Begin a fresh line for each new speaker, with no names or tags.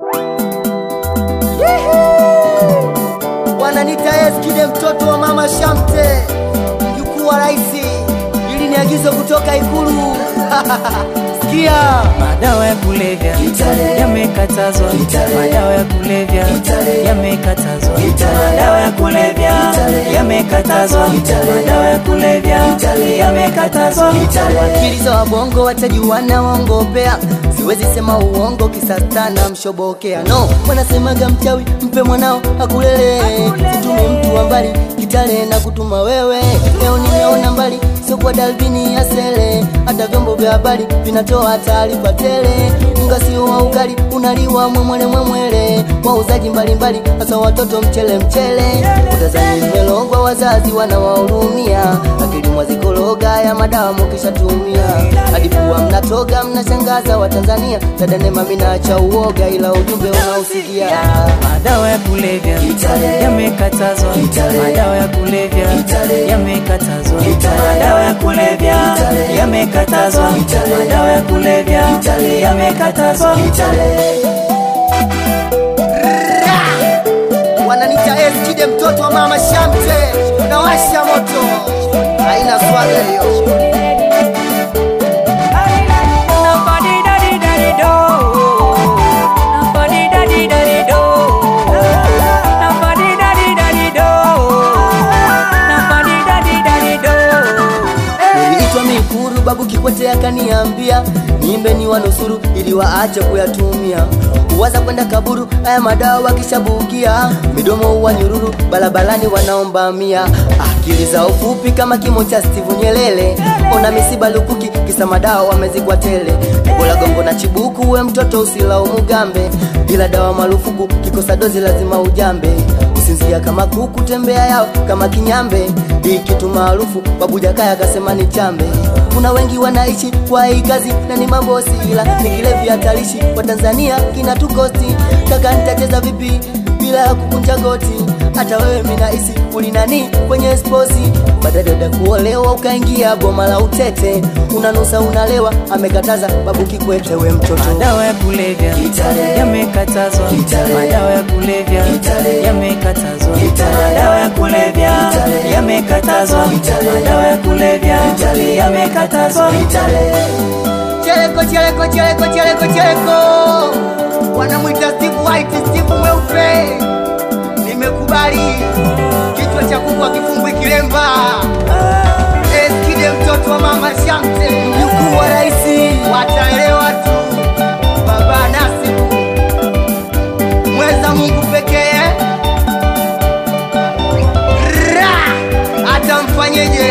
wananita Eskide mtoto wa mama Shamte, mjukuu wa raisi. Hili ni agizo kutoka Ikulu. Sikia,
Madawa ya kulevya yamekatazwa, madawa ya kulevya yamekatazwa, madawa ya kulevya yamekatazwa, madawa ya kulevya yamekatazwa.
akili za wabongo watajuana waongopea, siwezi sema uongo kisastana mshobokea. No, wanasemaga mchawi mpe mwanao akulele, situme mtu wa mbali kitale na kutuma wewe. Leo nimeona mbali sio kwa dalbini ya sele, hata vyombo vya habari vinatoa taarifa tele. Unga sio wa ugali unaliwa mwemwele mwemwele, wauzaji mbalimbali hasa watoto mchele mchele. Utazani mmelongwa, wazazi wanawahurumia, akili mwazikologa ya madawa mukishatumia, hadi pua mnatoga, mnashangaza Watanzania. Dada Neema minaacha uoga, ila ujumbe unausikia
Madawa ya kulevya yamekatazwa, madawa ya kulevya yamekatazwa, madawa ya kulevya yamekatazwa, madawa ya kulevya yamekatazwa.
wananita Eskide mtoto wa mama Shamte, unawasha moto, haina swaga hiyo. Niliitwa Mikuru, babu Kikwete akaniambia niimbe ni wanusuru ili waache kuyatumia. Uwaza kwenda kaburu, haya madawa wakishabugia, midomo huwa nyururu, barabarani wanaomba mia. Akili za ufupi kama kimo cha Steve Nyelele, ona misiba lukuki, kisa madawa wamezikwa tele. Bola gongo na chibuku, we mtoto usilaumu gambe, ila dawa marufuku, kikosa dozi lazima ujambe kusinzia kama kuku, tembea yao kama kinyambe. Hii kitu maarufu babu Jakaya akasema ni chambe. Kuna wengi wanaishi kwa hii kazi na ni mambosi, ila ni kilevi hatarishi kwa Tanzania kinatukosti. Kaka, nitacheza vipi bila ya kukunja goti? Hata wewe minahisi ulinani kwenye sposi, badadada kuolewa ukaingia boma la utete, unanusa unalewa, amekataza babu Kikwete, we mtoto
Madawa ya kulevya yamekatazwa, madawa ya kulevya yamekatazwa, madawa ya kulevya yamekatazwa, madawa ya kulevya yamekatazwa.
Cheleko, cheleko, cheleko, cheleko, cheleko, wanamwita Steve White, Steve mweupe. Nimekubali kichwa cha kuku akifungwi kilemba. Eskide mtoto wa mama Shamte, mjukuu wa raisi, wataelewa tu. Baba Nasibu mweza Mungu pekee, Ra! hata mfanyeje